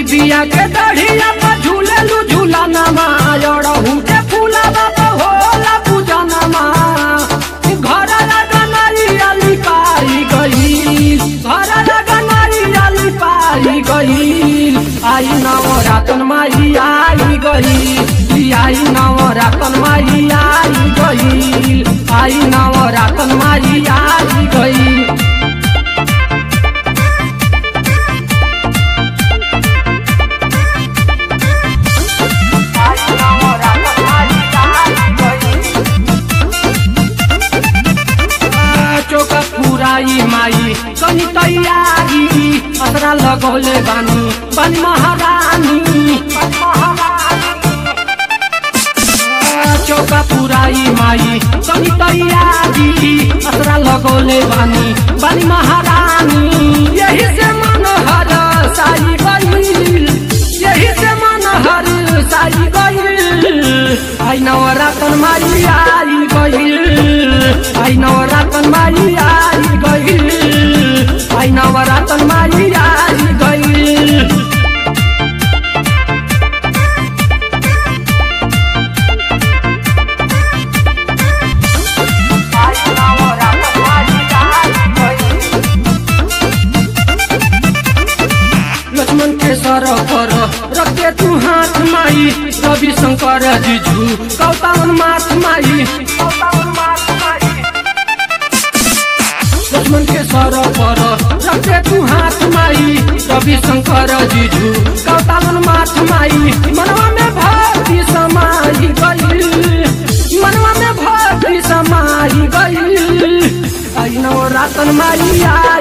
निबिया के दढ़िया पर झूलेलू झूला नमा अड़हू के फूला बाबा होला पूजा नमा घर लगनाई अली पाई गई घर लगनाई अली पाई गई आई नवरातन माई आई गई आई नवरातन माई आई गई आई नवरातन माई आई गई चोका पुराई माई कनी तैयारी असरा लगौले बानी बानी महारानी चौका पुराई माई कनी तैयारी असरा लगौले बानी बानी महारानी यही से मन हर साई गईल यही से मन हर साई गईल आई नवरातन माई आई गईल आई नवरातन माई आई गईल आई नवरातन माई आई गईल लक्ष्मण के सर पर रखे तू हाथ माई रवि शंकर जीजू कौतावन माथ माई लक्ष्मण के सर पर रखे तू हाथ माई रवि शंकर जीजू कौतावन माथ माई मनवा में भक्ति समाई गई मनवा में भक्ति समाई गई आई नवरातन माई आई